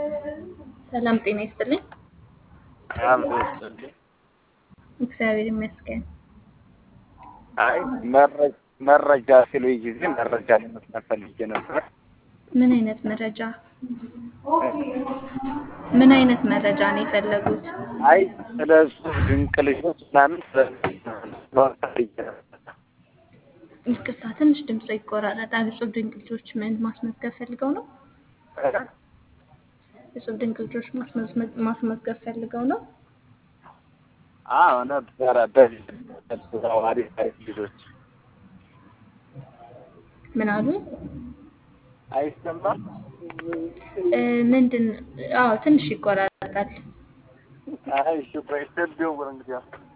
ሰላም ጤና ይስጥልኝ። አብሮ ይስጥልኝ። እግዚአብሔር ይመስገን። አይ መረ- መረጃ ሲሉኝ ጊዜ መረጃ ለመስጠት ፈልጌ ነበር። ምን አይነት መረጃ ምን አይነት መረጃ ነው የፈለጉት? አይ ስለ እሱ ድንቅ ልጆች ምናምን ስለማወቅ ፈልጌ ነበር። ይቅርታ ትንሽ ድምፅ ይቆራረጣል። እጹብ ድንቅ ልጆች ምን ማስመዝገብ ፈልገው ነው? እጹብ ድንቅ ልጆች ማስመዝመ- ማስመዝገብ ፈልገው ነው? አዎ ነበረ። በዚህ በዛው አሪፍ አሪፍ ልጆች ምን አሉ? አይሰማም። እ፣ ምንድን አዎ ትንሽ ይቆራረጣል። አይ እሺ ቆይ ስልክ ደውል እንግዲህ